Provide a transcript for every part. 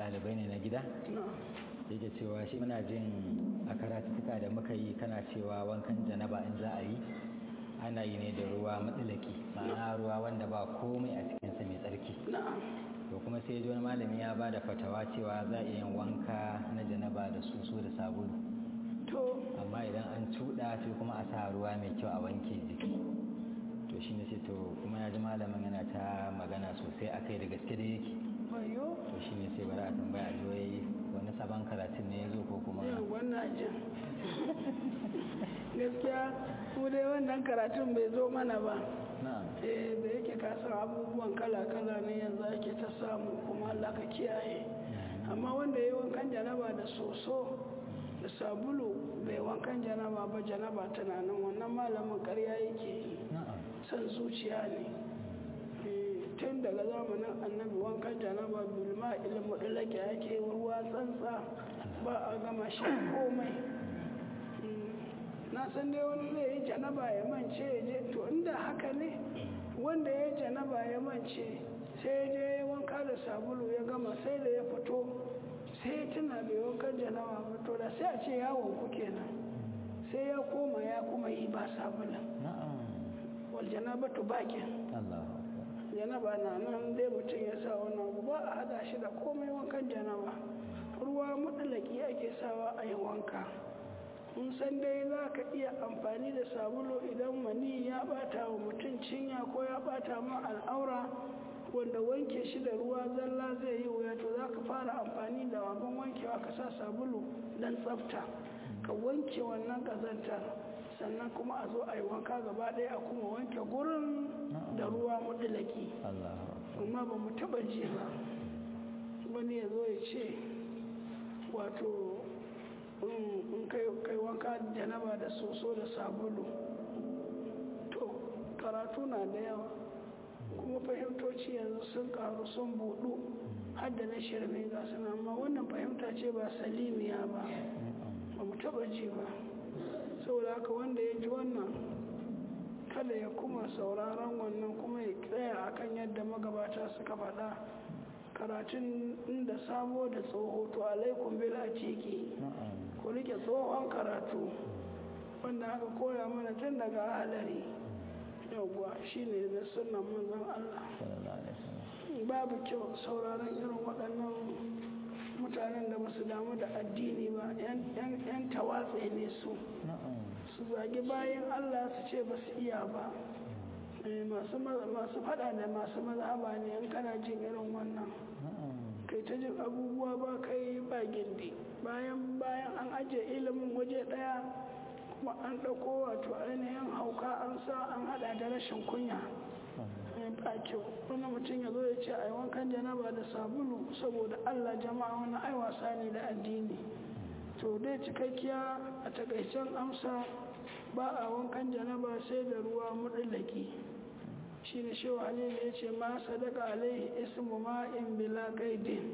ɗalibai ne na gida yake cewa shi muna jin a karatuka da muka yi kana cewa wankan janaba in za a yi ana yi ne da ruwa matsalaki ma'ana ruwa wanda ba komai a cikinsa mai tsarki to kuma sai wani malami ya ba da fatawa cewa za a yin wanka na janaba da soso da sabulu to amma idan an cuɗa sai kuma a sa ruwa mai kyau a wanke jiki to shi ne sai to kuma ya ji malamin yana ta magana sosai a kai da gaske da yake bayo to shi ne sai bari a tambaya a jiyoyi wani sabon karatun ne ya zo ko kuma wannan jin gaskiya mu dai wannan karatun bai zo mana ba na'am eh da yake kasar abubuwan kala-kala ne yanzu ake ta samu kuma Allah ka kiyaye amma wanda ya yi wankan janaba da soso da sabulu bai wankan janaba ba janaba tana nan wannan malamin karya yake yi na'am san zuciya ne Eh, tun daga zamanin annabi wankan janaba bilma ilmu ɗalake ake ruwa tsantsa ba a gama shi komai Mm, na san dai wani zai yi janaba ya mance ya je to inda haka ne wanda ya yi janaba ya mance sai ya je ya wanka da sabulu ya gama sai da ya fito sai ya tuna bai wankan janaba ba to da sai a ce yawon ku kenan sai ya koma ya kuma yi ba sabulun na'am wal janabatu bakin Allahu akbar janaba na nan dai mutum ya sa wani abu ba a hada shi da komai wankan janaba ruwa mutsalaki ake sawa a yi wanka mun san dai za ka iya amfani da sabulu idan mani ya bata wa mutum cinya ko ya bata ma al'aura wanda wanke shi da ruwa zalla zai yi wuya to za ka fara amfani da abin wankewa ka sa sabulu don tsafta ka wanke wannan ƙazantar sannan kuma a zo a yi wanka gaba ɗaya a kuma wanke gurin da ruwa mutulaki Allahu akbar amma ba mu taɓa ji ba wani ya zo ya ce wato in in kai kai wanka da janaba da soso da sabulu to karatu na da yawa kuma fahimtoci yanzu sun karu sun budu har da na shirme ga suna amma wannan fahimta ce ba salimiya ba ba mu taba ji ba saboda haka wanda ya ji wannan kada ya kuma sauraron wannan kuma ya tsaya akan yadda magabata suka faɗa karatun inda sabo da tsoho to alaikum bil atiki na'am ku rike tsohon karatu wanda aka koya mana tun daga halari yauwa shine da sunan manzon Allah sallallahu alaihi wasallam babu kyau sauraron irin waɗannan mutanen da ba su damu da addini ba yan tawatse ne su na'am su zagi bayan Allah su ce ba su iya ba Eh, masu ma- masu fada da masu mazhaba ne in kana jin irin wannan na'am kai ta jin abubuwa ba kai ba gindi bayan bayan an ajiye ilimin waje daya kuma an ɗauko wato ainihin hauka an sa an hada da rashin kunya Eh, ba kyau wani mutum ya zo ya ce ai wankan janaba da sabulu saboda allah jama'a wani ai wasa ne da addini to dai cikakkiya a takaicen amsa ba a wankan janaba sai da ruwa mudallaki shi ne shi halilu ya ce ma sadaka alaihi ismu ma'in bila qaidin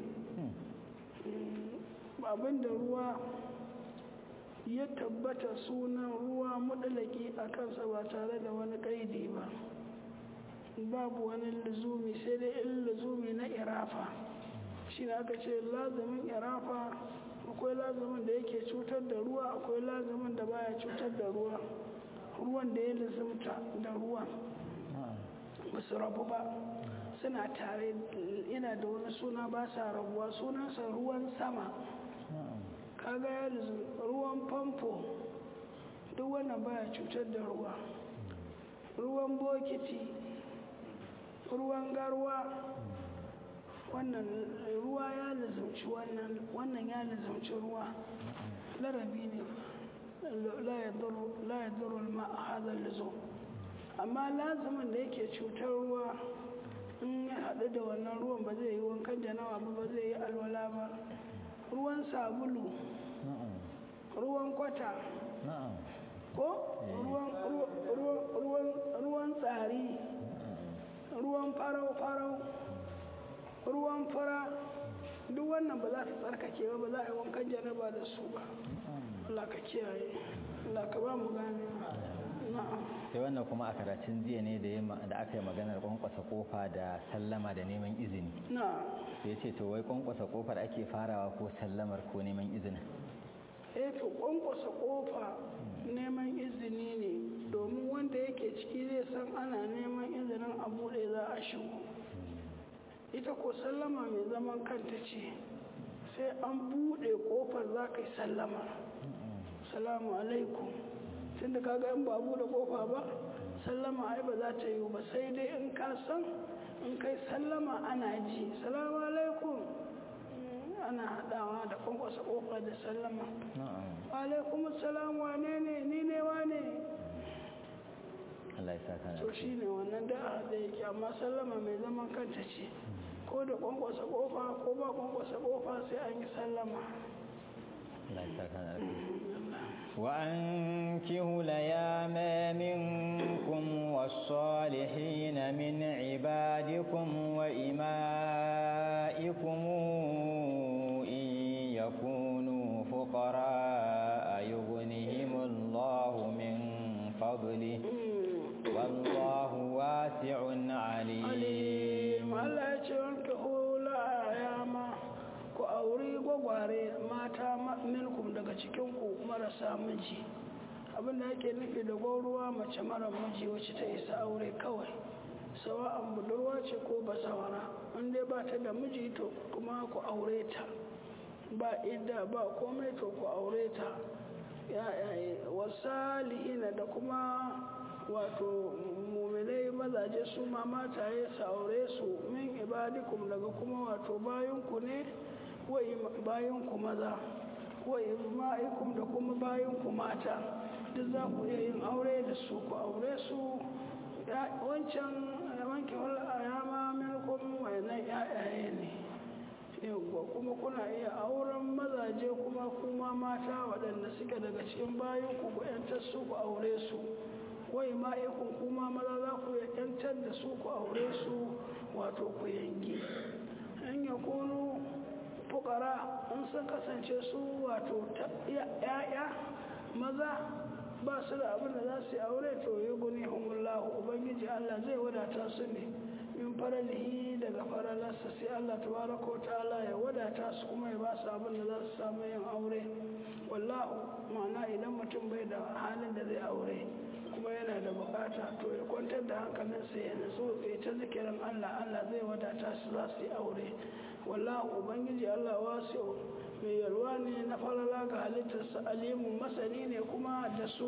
abinda ruwa ya tabbata sunan ruwa mudallaki a kansa ba tare da wani kaidi ba babu wani luzumi sai dai in luzumi na irafa shi ne aka ce lazumin irafa akwai lazumin da yake cutar da ruwa akwai lazumin da baya cutar da ruwa ruwan da ya luzumta da ruwan na'am ba su rabu ba suna tare ina da wani suna ba sa rabuwa sunansa ruwan sama na'am kaga ya luzum ruwan famfo duk wannan baya cutar da ruwa ruwan bokiti ruwan garwa wannan ruwa ya lizumci wannan wannan ya lizumci ruwa larabi ne la ya duru ma a hadar lizo amma lazumin da yake cutar ruwa in ya haɗu da wannan ruwan ba zai yi wankan janawa ba ba zai yi alwala ba ruwan sabulu na'am ruwan kwata na'am ko ruwan ruwan- ruwan- ruwan tsari ruwan farau-farau ruwan fara duk wannan ba za ta tsarkake ba ba za a yi wankan janaba da su ba Allah ka kiyaye Allah ka ba mu gane na'am sai wannan kuma a karatun jiya ne da ya ma- da aka yi maganar kwankwasa kofa da sallama da neman izini na'am ya ce to wai kwankwasa kofar ake farawa ko sallamar ko neman izinin eh to kwankwasa kofa neman izini ne domin wanda yake ciki zai san ana neman izinin a buɗe za a shigo ita ko sallama mai zaman kanta ce sai an buɗe kofar za ka yi sallama salamu alaikum tun da kaga in ba buɗe kofa ba sallama ai ba za ta yi ba sai dai in ka san in kai sallama ana ji salamu alaikum ana haɗawa da kwankwasa kofa da sallama alaikum salam wane ne ni ne wane Allah ya saka na to shi ne wannan da da yake amma sallama mai zaman kanta ce ko da kwankwasa kofa ko ba kwankwasa kofa sai an yi sallama Allah ya saka na وأنكهوا الأيام منكم والصالحين من عبادكم وإمائكم إن يكونوا فقراء يغنهم الله من فضله والله واسع عليم Allah ya ce wanke hula yama ku auri gwagware mata minkum daga cikinku marasa miji abinda yake nufi da gwauruwa mace mara miji wacce ta isa aure kawai sawa'an budurwa ce ko basawara in dai ba ta da miji to kuma ku aure ta ba idda ba komai to ku aure ta yayaye wasalihina da kuma wato muminai mazaje su ma mataye su aure su min ibadikum daga kuma wato bayanku ne bayanku maza wa ma'ikum da kuma bayanku mata duk za ku iya yin aure da su ku aure su wancan wanke yama minkum wayannan yayaye ne yawwa kuma kuna iya auren mazaje kuma kuma mata waɗanda suke daga cikin bayanku ku 'yantar su ku aure su wai ma'aikun kuma maza za ku yantar da su ku aure su wato ku yanki an ya kunu fukara in sun kasance su wato ya'ya maza ba su da abin da za su yi aure to yi guni humullahu ubangiji allah zai wadata su ne min faralihi daga faralarsa sai allah tabaraka wa ta'ala ya wadata su kuma ya ba su abin da za su samu yin aure wallahu ma'ana idan mutum bai da halin da zai aure kuma yana da bukata to ya kwantar da hankalinsa ya nutsu ya ta zikirin Allah Allah zai wadata su za su yi aure wallahu ubangiji Allah wasu mai yalwa ne na falala ga halittarsa alimun masani ne kuma da su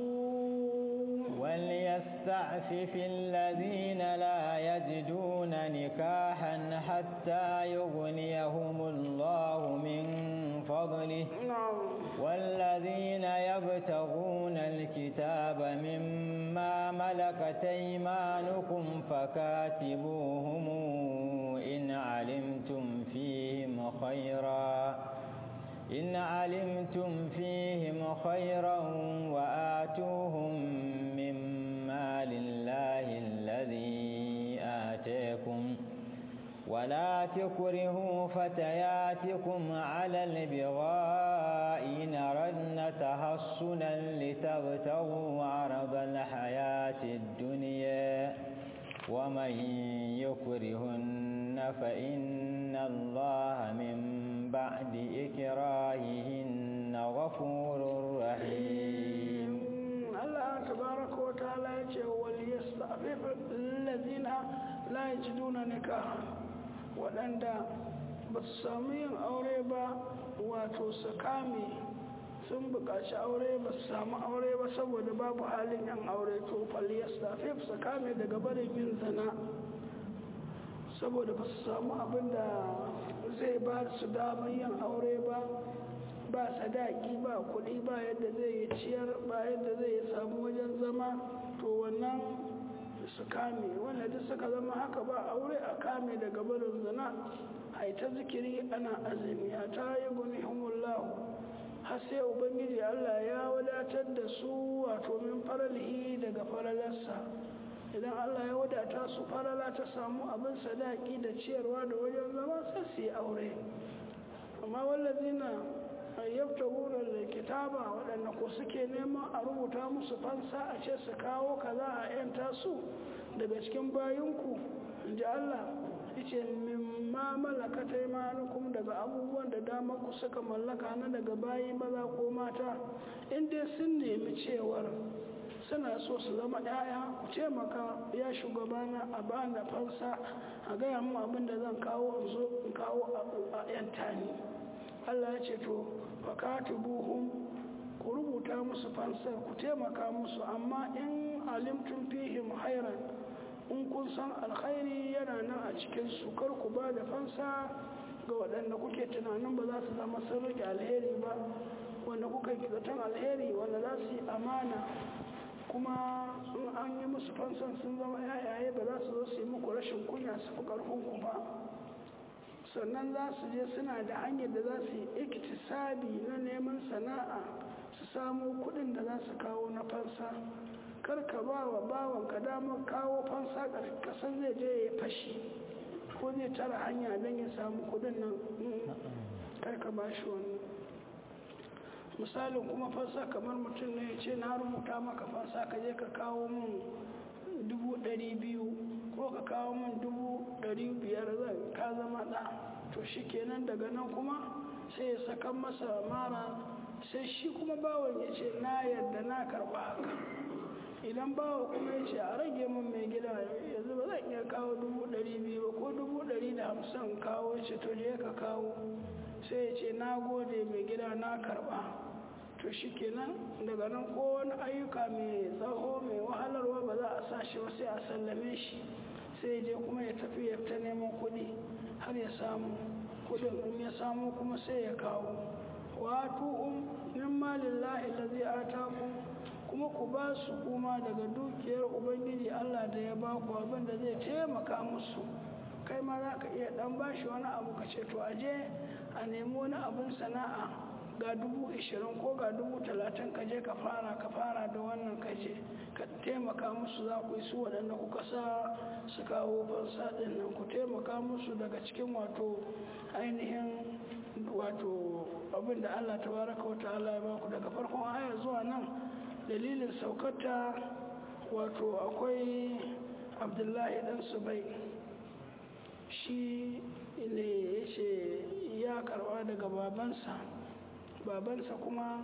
وليستعفف الذين لا يجدون نكاحا حتى يغنيهم الله من فضله والذين يبتغون الكتاب مما ملكت ايمانكم فكاتبوهم إن علمتم فيهم خيرا إن علمتم فيهم خيرا وآتوهم مما لله الذي آتيكم ولا تكرهوا فتياتكم على البغاء إن ردن تحصنا لتبتغوا عرض الحياة الدنيا ومن يكرهن فإن الله من بعد إكراههن غفور رحيم الله تبارك وتعالى وليستعفف الذين لا يجدون نكاحا waɗanda ba su samu yin aure ba wato su kame sun buƙaci aure ba su samu aure ba saboda babu halin yan aure to faliyastafif su kame daga barin yin zina saboda ba su samu abin da zai ba su damar yin aure ba ba sadaki ba kuɗi ba yadda zai yi ciyar ba yadda zai yi samu wajen zama to wannan su kame wanda duk suka zama haka ba aure a kame daga barin zina a ta zikiri ana azumi a ta yi guni humullahu har sai ubangiji allah ya wadatar da su wato min faralihi daga faralarsa idan allah ya wadata su farala ta samu abin sadaki da ciyarwa da wajen zama sai su yi aure amma wallazina yabtaguna da kitaba waɗanda ko suke neman a rubuta musu fansa a ce su kawo kaza a yanta su daga cikin bayinku in ji Allah yace mimma malakata imanukum daga abubuwan da damar ku suka mallaka na daga bayi maza ko mata in dai sun nemi cewar suna so su zama ‘ya'ya ku taimaka ya shugabana a bani fansa a gaya mu abin da zan kawo in zo in kawo a ‘yanta ni Allah ya ce to fakatu buhun ku rubuta musu fansar ku taimaka musu amma in alimtun fihim hairan in kun san alkhairi yana nan a cikin su kar ku ba da fansa ga waɗanda kuke tunanin ba za su zama sun rike alheri ba wanda kuka yi zaton alheri wanda za su yi amana kuma in an yi musu fansan sun zama yayaye ba za su zo su yi muku rashin kunya su fi ƙarfinku ba sannan za su je suna da hanyar da za su yi iktisabi na neman sana'a su samu kuɗin da za su kawo na fansa kar ka ba wa bawan ka damar kawo fansa kasan zai je ya fashi ko zai tara hanya don ya samu kuɗin nan kar ka ba shi wani misalin kuma fansa kamar mutum ne ya ce na rubuta maka fansa ka je ka kawo min dubu ɗari biyu ko ka kawo min dubu ɗari biyar zan ka zama ɗa to shi kenan daga nan kuma sai ya saka masa mara sai shi kuma bawon ya ce na yadda na karɓa haka idan bawa kuma ya ce a rage min mai gida yanzu ba zan iya kawo dubu ɗari biyu ba ko dubu ɗari da hamsin kawo ce to je ka kawo sai ya ce na gode mai gida na karɓa to shi kenan daga nan ko wani ayyuka mai tsaho mai wahalarwa ba za a sa shi ba sai a sallame shi sai je kuma ya tafi ya ta neman kuɗi har ya samu kuɗin in ya samu kuma sai ya kawo wato um min malillahi allazi atakum kuma ku ba su kuma daga dukiyar ubangiji Allah da ya ba ku abin da zai taimaka musu kai ma za ka iya dan bashi wani abu ka ce to aje a nemi wani abin sana'a ga dubu ishirin ko ga dubu talatin ka je ka fara ka fara da wannan ka je ka taimaka musu za ku yi su waɗanda kuka sa su kawo fansa ɗin nan ku taimaka musu daga cikin wato ainihin wato abin da Allah ta baraka wata Allah ya baku daga farkon aya zuwa nan dalilin saukata wato akwai abdullahi dan subai shi ne ya ce ya karba daga babansa babansa kuma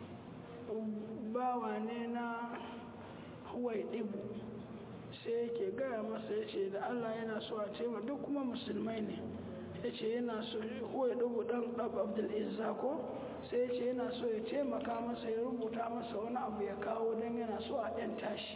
bawa ne na huwai ɗibu sai yake gaya masa ya ce da allah yana so a ce ma duk kuma musulmai ne ya ce yana so huwai ɗibu ɗan ɗab abdulizza ko sai ya ce yana so ya taimaka masa ya rubuta masa wani abu ya kawo don yana so a ɗan tashi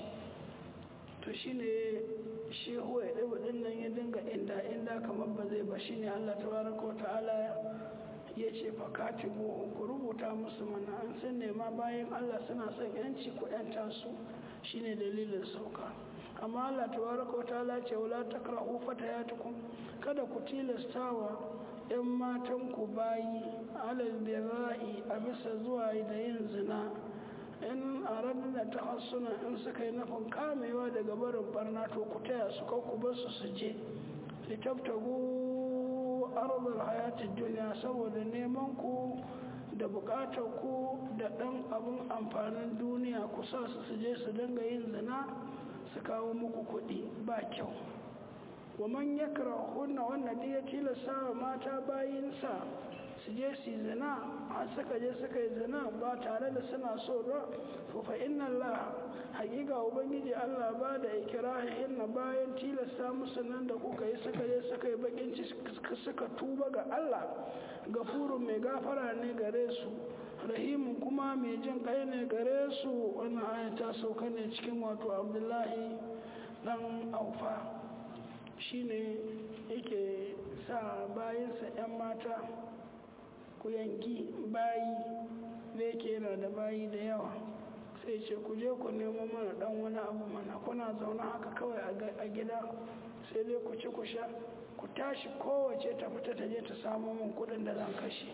to shi ne shi huwai ɗibu ɗin nan ya dinga inda inda kamar ba zai ba shi ne allah tabaraka wa ta'ala ya ce fakati ku rubuta musu mana an sun nema bayan Allah suna son yanci ku yanta su shine dalilin sauka amma Allah tabaraka wa ta'ala ce wala takrahu fatayatukum kada ku tilastawa yan matan ku bayi alal bira'i a bisa zuwa da yin zina in aradna tahassuna in suka yi nufin kamewa daga barin barna to ku taya su kau ku bar su su je litabtagu arzar hayatun duniya saboda neman ku da bukatar ku da ɗan abin amfanin duniya ku sa su su je su dinga yin zina su kawo muku kuɗi ba kyau wa man yakra hunna wanda da ya tilasta wa mata bayinsa su je su zina har suka je suka yi zina ba tare da suna so ba to fa inna Allah hakika ubangiji Allah ba da ikirahin na bayan tilasta musu nan da kuka yi suka je suka yi bakin suka tuba ga Allah gafurun mai gafara ne gare su rahimun kuma mai jin kai ne gare su wannan aya ta sauka ne cikin wato abdullahi dan aufa shine yake sa bayansa 'yan mata ku yanki bayi da yake yana da bayi da yawa sai ce ku je ku nemo mana dan wani abu mana kuna zaune haka kawai a gida sai dai ku ci ku sha ku tashi kowace ta fita ta je ta samu min kudin da zan kashe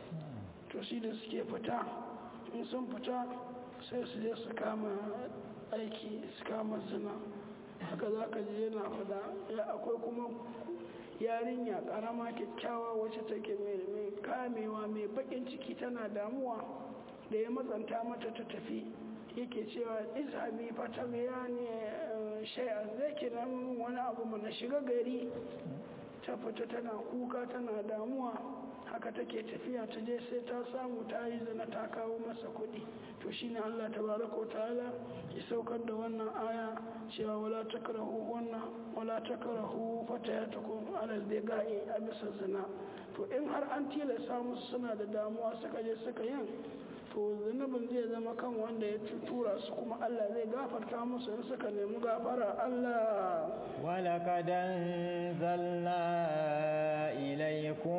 to shi da suke fita in sun fita sai su je su kama aiki su kama zina haka za ka je yana fada akwai kuma yarinya karama kyakkyawa wacce take mai kamewa mai bakin ciki tana damuwa da ya matsanta mata ta tafi yake cewa izhabi fata ya ne shay'a zai kira wani abu mana shiga gari ta fita tana kuka tana damuwa haka take tafiya ta je sai ta samu ta yi zina ta kawo masa kuɗi to shine Allah tabaraka wa ta'ala ya saukar da wannan aya cewa wala takrahu wannan wala takrahu fatayatukum alal bigai a bisa zina to in har an tilasta musu suna da damuwa suka je suka yin to zunubin zai zama kan wanda ya tura su kuma Allah zai gafarta musu in suka nemi gafara Allah ولقد أنزلنا إليكم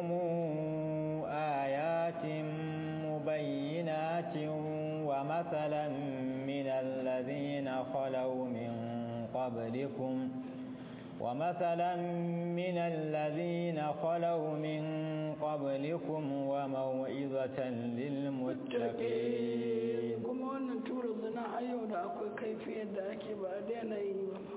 آيات مبينات ومثلا من الذين خلوا من قبلكم ومثلا من الذين خلوا من قبلكم وموعظة للمتقين kuma wannan tura zina har yau da akwai kaifi yadda ake ba a daina yi ba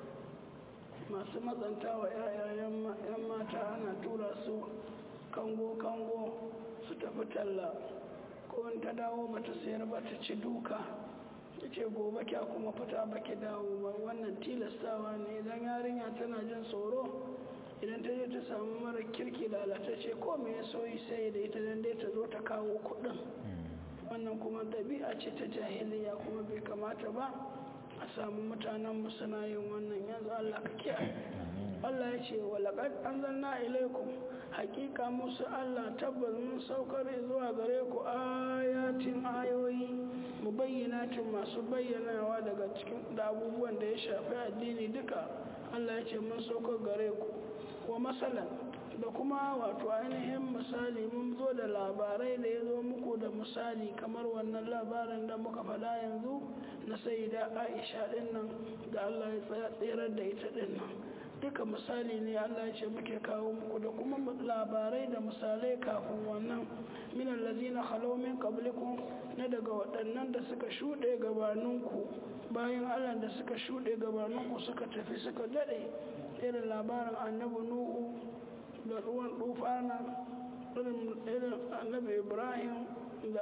masu matsanta wa 'yan mata ana tura su kango-kango su tafi talla ko in ta dawo bata sayar ba ta ci duka ya ce gobe kya kuma fita baki dawo ba wannan tilastawa ne idan yarinya tana jin tsoro idan ta je ta samu mara kirki lalatacce ko me ya soyi sai da ita dan dai ta zo ta kawo kuɗin wannan kuma ɗabi'a ce ta jahiliya kuma bai kamata ba a samu mutanen mu suna yin wannan yanzu Allah ka kiyaye Allah ya ce wa laqad anzalna ilaykum haqiqa musu Allah tabbas mun saukar zuwa gare ku ayatin ayoyi mubayyinatin masu bayyanawa daga cikin da abubuwan da ya shafi addini duka Allah ya ce mun saukar gare ku wa masalan da kuma wato ainihin misali mun zo da labarai da ya zo muku da misali kamar wannan labarin da muka faɗa yanzu na sayida aisha ɗin nan da allah ya tserar da ita ɗin nan duka misali ne allah ya ce muke kawo muku da kuma labarai da misalai kafin wannan minan lazina halomin kablikun na daga waɗannan da suka shuɗe gabaninku bayan allah da suka shuɗe gabaninku suka tafi suka daɗe irin labarin annabi nuhu da ruwan dufana irin annabi ibrahim da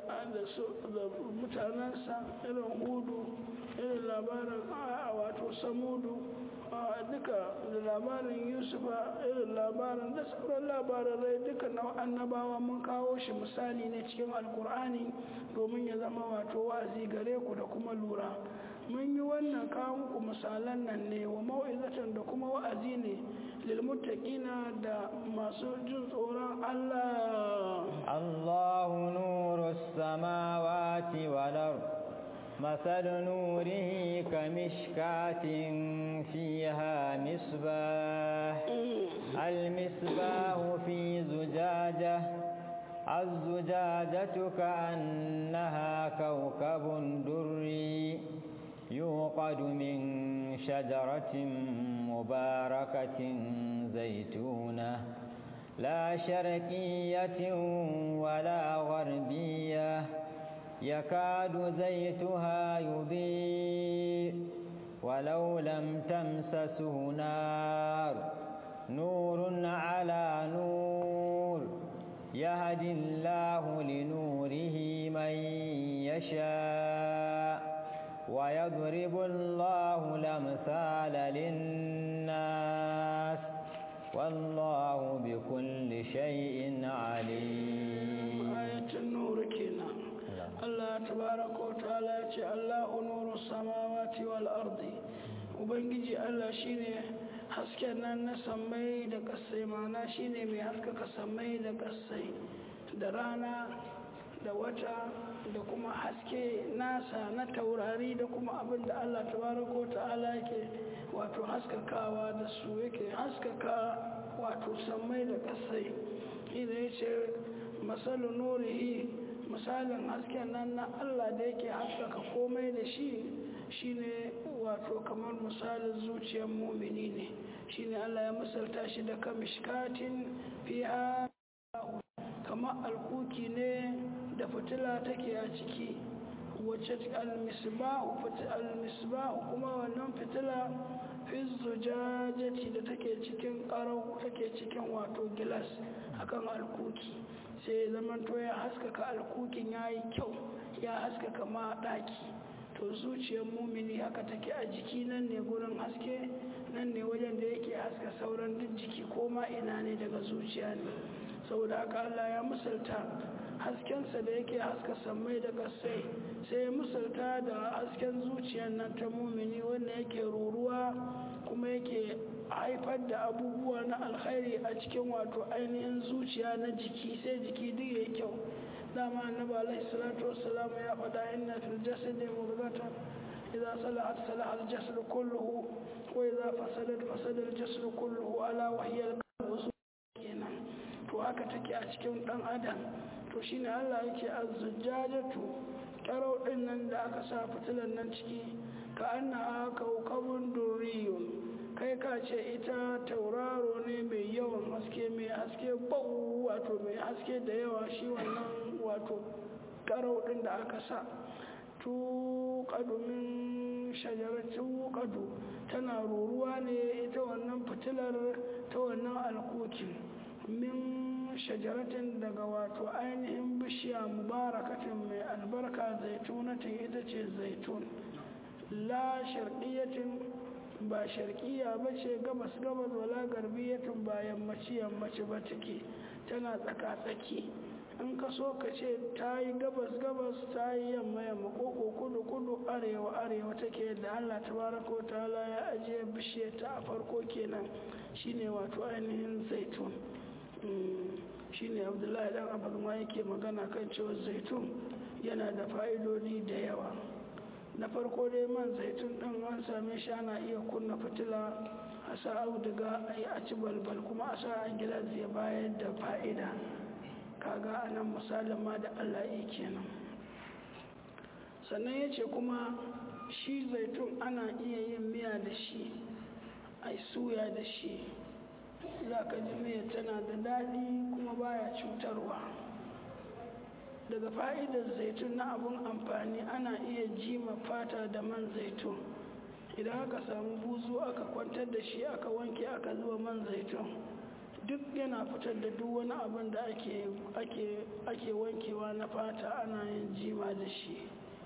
mutanensa irin hudu irin labarin wato samudu duka da labarin yusufa irin labarin da sauran labarin rai duka na annabawa mun kawo shi misali ne cikin alkur'ani domin ya zama wato wa'azi gare ku da kuma lura mun yi wannan kawo muku misalan nan ne wa mau'izatan da kuma wa'azi ne lilmuttaqina da masu jin tsoron Allah Allahu nuru samawati wal ard مثل نوره كمشكاة فيها مصباح المصباح في زجاجة الزجاجة كأنها كوكب دري يوقد من شجرة مباركة زيتونة لا شرقية ولا غربية يكاد زيتها يضيء ولو لم تمسسه نار نور على نور يهدي الله لنوره من يشاء ويضرب الله الأمثال للناس والله بكل شيء عليم آية النور كنا الله تبارك وتعالى الله نور السماوات والأرض وبنجي الله شيني hasken nan na sammai da kasai mana shine mai haskaka sammai da kasai da rana da wata da kuma haske nasa na taurari da kuma abin da Allah tabaraka ta'ala yake wato haskakawa da su yake haskaka wato sammai da kasai idan ya ce masalu nurihi misalin hasken nan na Allah da yake haskaka komai da shi shine wato kamar misalin zuciyar mumini ne shine Allah ya misalta shi da kamishkatin fiha kamar alkuki ne da fitila take a ciki wacce almisbahu almisbahu kuma wannan fitila fi zujajati da take cikin karau take cikin wato gilas akan alkuki sai zaman to ya haskaka alkukin yayi kyau ya haskaka ma daki to zuciyar mumini haka take a jiki nan ne gurin haske nan ne wajen da yake haska sauran duk jiki ko ma ina ne daga zuciya ne saboda haka Allah ya misalta haskensa da yake haska sammai da kasai sai ya misalta da hasken zuciyar nan ta mumini wanda yake ruruwa kuma yake haifar da abubuwa na alkhairi a cikin wato ainihin zuciya na jiki sai jiki duk ya kyau dama annabi alaihi salatu wassalam ya faɗa inna fil jasadi mudghatan idza salahat salaha al jasad kulluhu wa idza fasadat fasada al jasad kulluhu ala wa hiya al qalbu kenan to haka take a cikin dan adam to shine Allah yake azzujajatu karau din nan da aka sa fitilan nan ciki ka anna kaukabun durriyun kai ka ce ita tauraro ne mai yawan haske mai haske bau wato mai haske da yawa shi wannan wato karau din da aka sa tuƙadu min shajaratu ƙadu tana ruruwa ne ita wannan fitilar ta wannan alkokin min shajaratin daga wato ainihin bishiya mubarakatin mai albarka zaitunatin ita ce zaitun la sharqiyatin ba sharqiya ba ce gabas gabas wala garbiyatin ba yammaci yammaci ba take tana tsaka tsaki in ka so ka ce ta yi gabas gabas ta yi yamma yamma koko kudu kudu arewa arewa take da allah tabaraka ta'ala ya ajiye bishiyar ta a farko kenan shine wato ainihin zaitun shine abdullahi dan abu ma yake magana kan cewa zaitun yana da fa'idodi da yawa na farko dai man zaitun din an same shi ana iya kunna fitila a sa auduga a yi a ci balbal kuma a sa a gilas ya bayar da fa'ida kaga a nan misalin ma da allah yi kenan sannan ya ce kuma shi zaitun ana iya yin miya da shi a suya da shi za ka ji miya tana da daɗi kuma baya cutarwa daga fa'idar zaitun na abun amfani ana iya jima fata da man zaitun idan aka samu buzu aka kwantar da shi aka wanke aka zuwa man zaitun duk yana fitar da duk wani abin da ake wankewa na fata ana yin jima da shi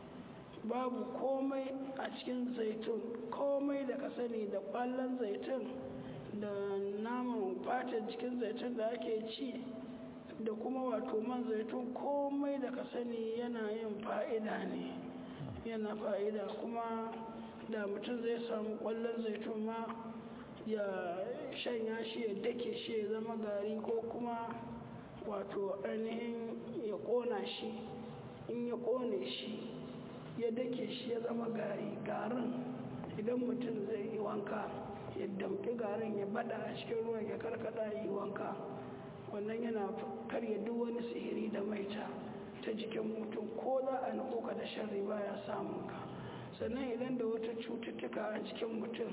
babu komai a cikin zaitun komai da ka sani da ƙwallon zaitun da naman fatar jikin zaitun da ake ci da kuma wato man zaitun komai da ka sani yana yin fa'ida ne yana fa'ida kuma da mutum zai samu ƙwallon zaitun ma ya shanya shi ya dake shi ya zama gari ko kuma wato ainihin ya ƙona shi in ya ƙone shi ya dake shi ya zama gari garin idan mutum zai yi wanka ya damƙi garin ya bada a cikin ruwan ya karkada yi wanka wannan yana karya duk wani sihiri da maita ta jikin mutum ko za a nufo ka da sharri baya samun ka sannan idan da wata cututtuka a jikin mutum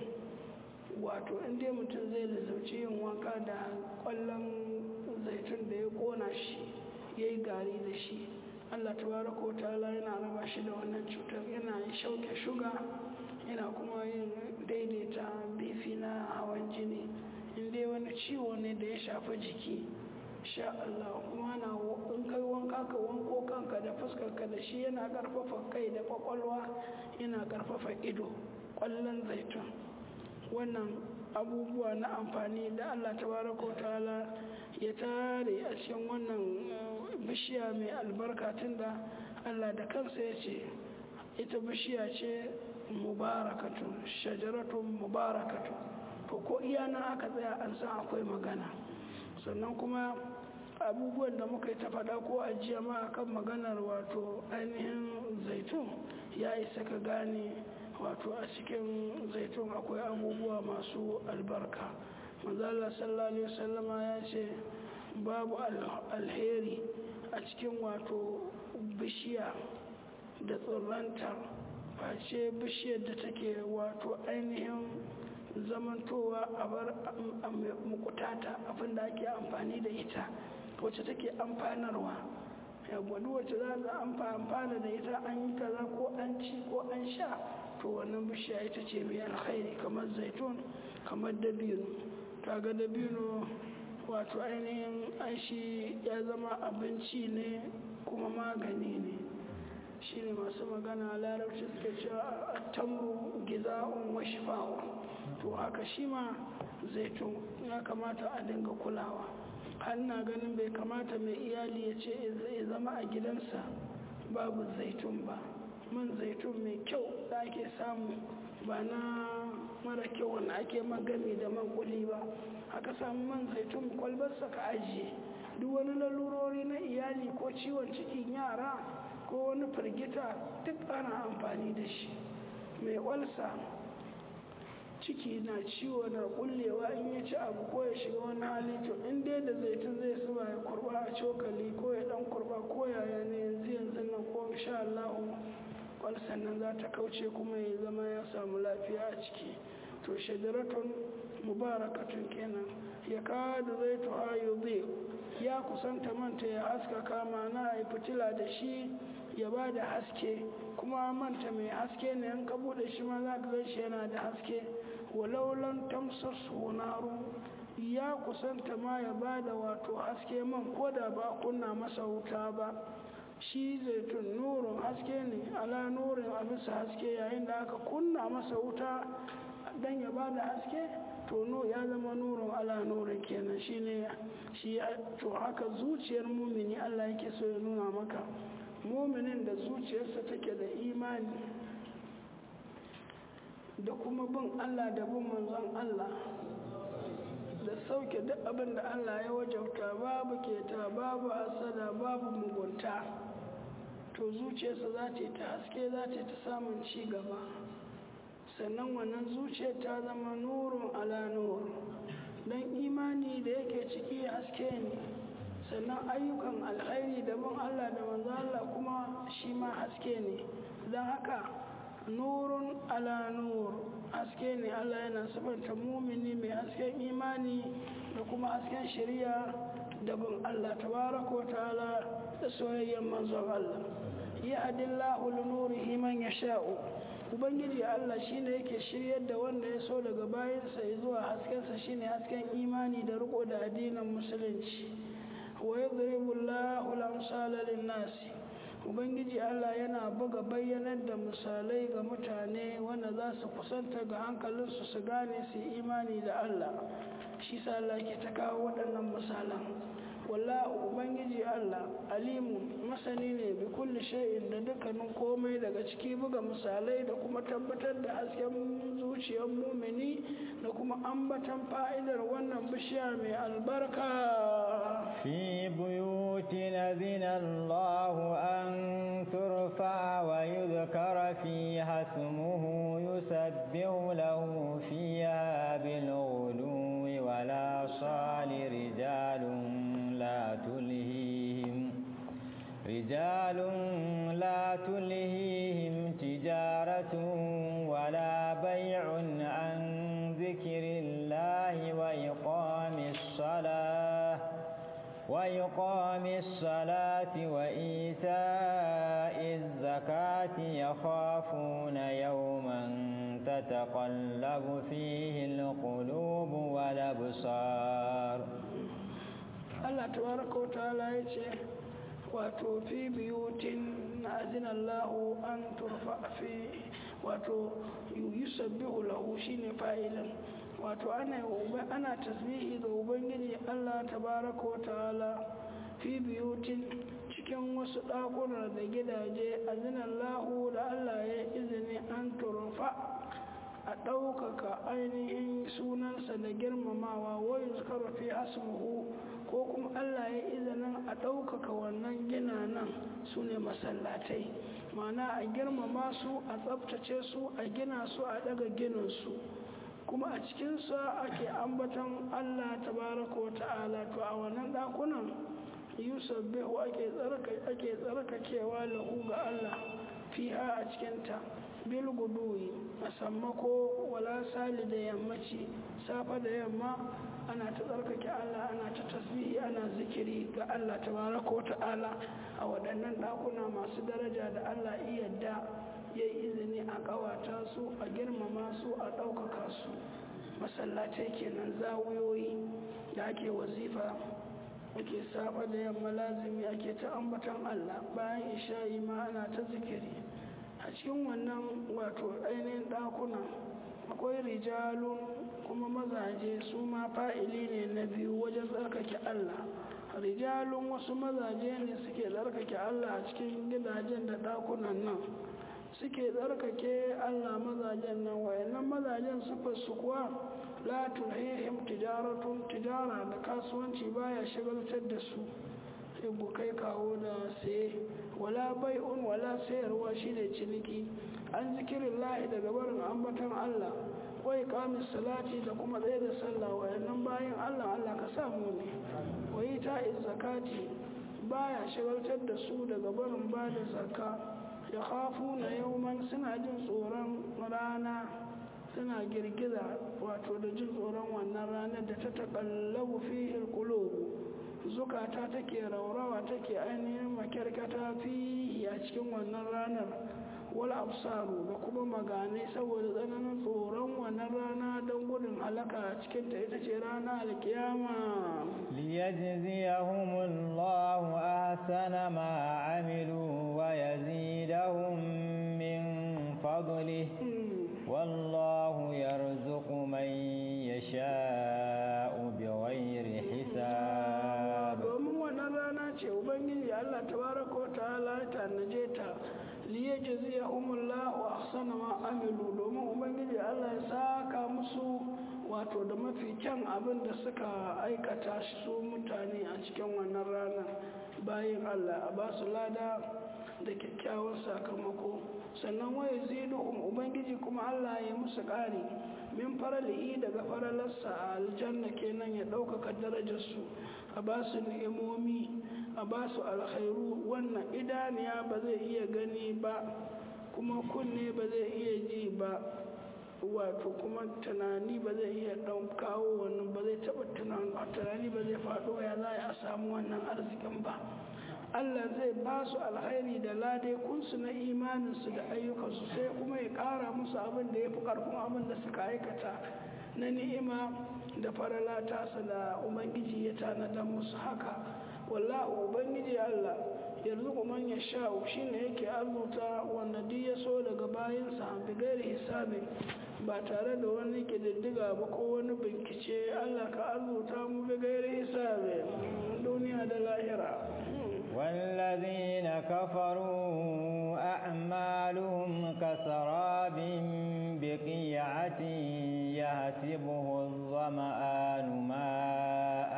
wato inda mutum zai lizauci yin wanka da kwallon zaitun da ya kona shi ya yi gari da shi allah tabaraka ta'ala yana raba shi da wannan cutar yana shauke shuga yana kuma yin daidaita bifi na hawan jini inda wani ciwo ne da ya shafi jiki sha Allah kuma na in kai wanka ka wanko kanka da fuskarka da shi yana karfafa kai da kwakwalwa yana karfafa ido kwallon zaitun wannan abubuwa na amfani da Allah tabaraka ta'ala ya tare a cikin wannan bishiya mai albarka tunda Allah da kansa ya ce ita bishiya ce mubarakatun shajaratun mubarakatun to ko iya nan aka tsaya an san akwai magana sannan kuma abubuwan da muka yi ta faɗa ko a jiya ma akan maganar wato ainihin zaitun ya isa ka gane wato a cikin zaitun akwai abubuwa masu albarka manzala sallallahu alaihi wasallama ya ce babu alheri a cikin wato bishiya da tsirranta face bishiyar da take wato ainihin zamantowa a bar mukutata abinda ake amfani da ita wacce take amfanarwa yawon wacce za a amfana da ita an yi kaza ko an ci ko an sha to wannan bishiya ita ce mai alkhairi kamar zaitun kamar dabino kaga dabino wato ainihin aishi ya zama abinci ne kuma magani ne shine masu magana a larabci suke cewa a tamru giza'un wa shifa'un to haka shi ma zaitun ya kamata a dinga kulawa har na ganin bai kamata mai iyali ya ce ya zama a gidansa babu zaitun ba man zaitun mai kyau da ake samu ba na mara kyau wanda ake magami da man kuli ba aka samu man zaitun kwalbarsa ka ajiye duk wani lalurori na iyali ko ciwon cikin yara ko wani firgita duk ana amfani da shi mai walsa ciki na ciwo na kullewa in ya ci abu ko ya shiga wani hali to in dai da zaitun zai zuba ya kurba a cokali ko ya dan kurba ko yaya ne yanzu yanzu nan ko insha Allah walsan nan za ta kauce kuma ya zama ya samu lafiya a ciki to shadaratun mubarakatun kenan ya kada zaitu hayo zai ya kusanta manta ya haskaka mana a fitila da shi ya ba da haske kuma manta mai haske ne an ka bude shi ma za ka shi yana da haske walaulan tamsar sonaru ya kusanta ma ya ba da wato haske man ko da ba kunna masa wuta ba shi zaitun nurin haske ne ala nurin a bisa haske yayin da aka kunna masa wuta don ya ba da haske to no ya zama nurin ala nurin kenan shi ne shi to haka zuciyar mumini allah yake so ya nuna maka muminin da zuciyarsa take da imani da kuma bin Allah da bin manzon Allah da sauke duk abin da Allah ya wajauta babu keta babu asada babu mugunta to zuciyarsa za ta ta haske za ta ta samun ci gaba sannan wannan zuciyar ta zama nurun ala nur don imani da yake ciki haske ne sannan ayyukan alkhairi da bin Allah da manzo Allah kuma shi ma haske ne don haka nurun ala nur haske ne Allah yana sabanta mumini mai hasken imani da kuma hasken shari'a da bin Allah tabaraka ta'ala da soyayyen manzon Allah ya adillahu linurihi man yasha'u ubangiji Allah shine yake shiryar da wanda ya so daga bayansa zuwa haskensa shine hasken imani da riko da addinin musulunci wa yadribu Allahu al-amsala lin-nasi ubangiji Allah yana buga bayyanar da misalai ga mutane wanda za su kusanta ga hankalinsu su gane su imani da Allah shi sa Allah ke ta kawo waɗannan misalan wallahu ubangiji Allah alimu masani ne bi kulli shay'in da dukkanin komai daga ciki buga misalai da kuma tabbatar da hasken zuciyar mumini da kuma ambatan fa'idar wannan bishiya mai albarka في بيوت أذن الله أن ترفع ويذكر فيها اسمه يسبح له فيها بالغدو ولا صال رجال لا تلهيهم رجال لا تلهيهم تجارة ولا بيع عن ذكر الله وإقام الصلاة وإقام الصلاة وإيتاء الزكاة يخافون يوما تتقلب فيه القلوب والأبصار Allah tabaraka wa ta'ala ya ce wato fi biyutin na azina Allahu an turfa fi wato yusabbihu lahu shine fa'ilan wato ana ana tasbihi ga ubangiji Allah tabaraka wa ta'ala fi biyutin cikin wasu ɗakuna da gidaje azina Allahu da Allah ya izini an turfa a ɗaukaka ainihin sunansa da girmamawa wayu zakaru fi asmuhu ko kuma Allah ya izinin a ɗaukaka wannan gina nan su ne masallatai mana a girmama su a tsabtace su a gina su a ɗaga gininsu kuma a cikinsa ake ambaton Allah tabaraka wa ta'ala to a wannan ɗakunan yusuf behu ake tsarkakewa lahu ga Allah fiha a cikinta bil guduwi a sammako wala sali da yammaci safa da yamma ana ta tsarkake Allah ana ta tasbihi ana zikiri ga Allah tabaraka wa ta'ala a waɗannan ɗakuna masu daraja da Allah iyadda ya yi izini a ƙawata su a girmama su a ɗaukaka su masallatai kenan zawiyoyi da ake wazifa ake saba da yamma lazimi ake ta ambatan Allah bayan isha'i ma ana ta zikiri a cikin wannan wato ainihin ɗakuna akwai rijalun kuma mazaje su ma fa'ili ne na biyu wajen tsarkake Allah rijalun wasu mazaje ne suke tsarkake Allah a cikin gidajen da ɗakunan nan suke tsarkake Allah mazajen nan wayannan mazajen su kuwa la tulhihim tijaratun tijara da kasuwanci baya shagaltar da su sai kai kawo da saye wala bai'un wala sayarwa shine ciniki an zikirin lahi daga barin ambatan Allah wai kamis salati da kuma tsaye da sallah wayannan bayan Allah Allah ka samu ne wai ta zakati baya shagaltar da su daga barin ba da zakka ya khafu na yauman suna jin tsoron rana suna girgiza wato da jin tsoron wannan ranar da ta taƙallabu fi qulubu zukata take raurawa take ainihin makyarkata fi a cikin wannan ranar wal absaru da kuma maganai saboda tsananin tsoron wannan rana don gudun halaka a cikin ta ita ce rana alkiyama ليجزيهم الله أحسن ما عملوا ويزيدهم من فضله والله يرزق من يشاء بغير حساب domin wannan rana ce ubangiji Allah tabaraka wa ta'ala ya tanaje ta liyajziyahumullahu ahsana ma amilu domin ubangiji Allah ya saka musu wato da mafi kyan abin da suka aikata su mutane a cikin wannan rana bayan Allah a ba su lada da kyakkyawan sakamako sannan waya ziduhum ubangiji kuma Allah ya musu ƙari min faralihi daga faralarsa a aljanna kenan ya ɗaukaka darajarsu a ba su ni'imomi a ba su alkhairu wannan idaniya ba zai iya gani ba kuma kunne ba zai iya ji ba wato kuma tunani ba zai iya ɗan kawo wannan ba zai taɓa tunani ba zai faɗo ya za a samu wannan arzikin ba Allah zai ba su alkhairi da lade kunsu na imaninsu da ayyukansu sai kuma ya ƙara musu abin da ya fi ƙarfin abin da suka aikata na ni'ima da farala tasa da ubangiji ya tanada musu haka wallahu ubangiji Allah yanzu man ya sha'u shine yake arzuta wanda duk ya so daga bayansa bigari hisabin ba tare da wani ƙididdiga ba ko wani bincike Allah ka arzuta mu bigari hisabin duniya da lahira والذين كفروا أعمالهم كسراب بقيعة يهسبه الظمآن ماء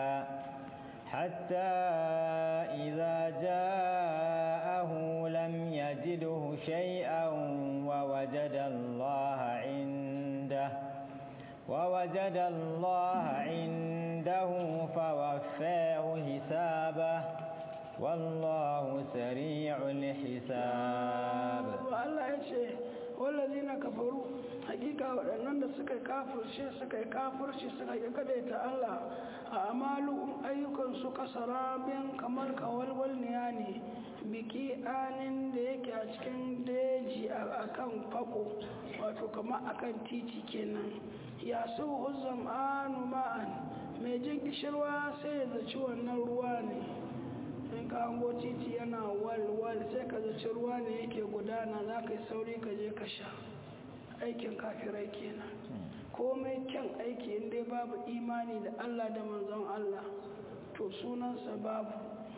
حتى إذا جاءه لم يجده شيئا ووجد الله عنده ووجد الله عنده فوفاه حسابه والله سريع الحساب Allah ya ce wallazi na kafaru hakika waɗannan da suka kafirce suka yi kafirci suka yi kadaita Allah a amalu ayyukan su kasarabin kamar kawalwalniya ne biki anin da yake a cikin daji a kan fako wato kamar akan titi kenan ya su huzam anu ma'an mai jin kishirwa sai ya zaci wannan ruwa ne in ka hango titi yana wal-wal sai ka zaci ruwa ne yake gudana za ka yi sauri ka je ka sha aikin kafirai kenan komai kyan aiki inda babu imani da allah da manzon allah to sunansa babu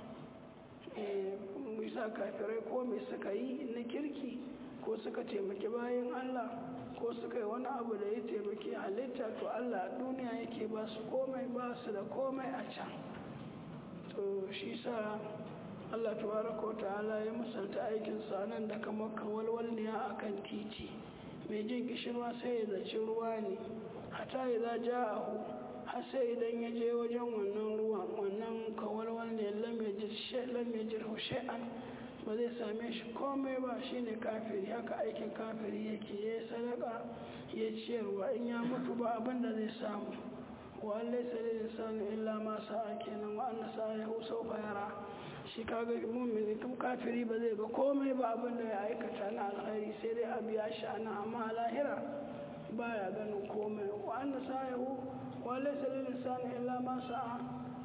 bisa kafirai ko mai suka yi na kirki ko suka taimaki bayan allah ko suka yi wani abu da ya taimaki halitta to allah duniya yake ba su komai ba su da komai a can to shi sa Allah tabaraka ta'ala ya misalta aikin sa nan da kamar kawalwalniya akan titi mai jin kishirwa sai ya zaci ruwa ne hata idza ja'ahu har sai idan ya je wajen wannan ruwan wannan kawalwalniya lam yajid shay lam yajid shay'an ba zai same shi komai ba shine kafiri haka aikin kafiri yake ya sadaka ya ciyarwa in ya mutu ba abin da zai samu wa laysa lil insani illa ma sa'a kenan wa anna sa'ahu sawfa yara shi kaga mu'mini tun kafiri ba zai ga komai ba abin da ya aikata na alkhairi sai dai a biya shi ana amma a lahira baya ganin komai wa anna sa'ahu wa laysa lil insani illa ma sa'a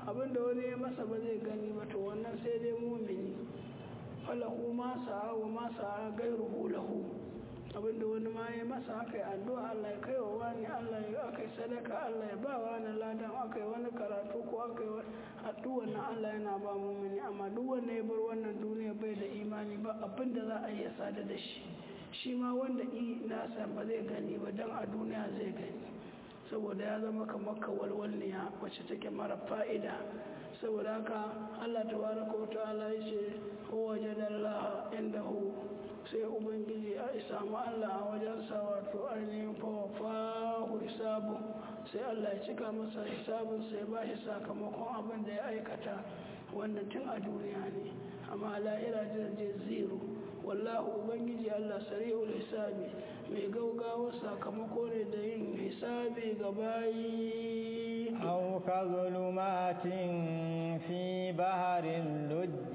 abinda wani ya masa ba zai gani ba to wannan sai dai mumini falahu ma sa'a wa ma sa'a gairuhu lahu abinda wani ma ya masa aka yi addu'a Allah ya kai wa wani Allah ya aka yi sadaka Allah ya ba wani ladan aka yi wani karatu ko aka yi addu'a na Allah yana ba mumini amma duk wanda ya bar wannan duniya bai da imani ba abinda za a yi sada da shi shi ma wanda i nasa ba zai gani ba dan a duniya zai gani saboda ya zama kamar kawalwalniya wacce take mara fa'ida saboda haka Allah tabaraka wa ta'ala ya ce huwa jadallaha indahu sai ubangiji a samu Allah a wajensa wato ainihin fawafahu hisabu sai Allah ya cika masa hisabun sai ba shi sakamakon abin da ya aikata wannan tun a duniya ne amma lahira je zero wallahu ubangiji Allah sari'ul hisabi mai gaugawa sakamako ne da yin hisabi ga bayi أو كظلمات في بحر اللج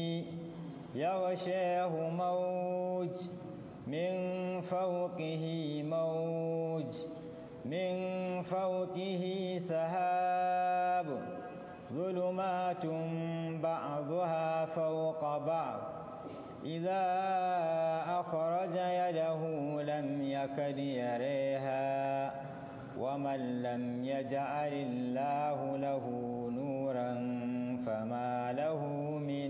يغشاه موج من فوقه موج من فوقه سحاب ظلمات بعضها فوق بعض إذا أخرج يده لم يكد يريها ومن لم يجعل الله له نورا فما له من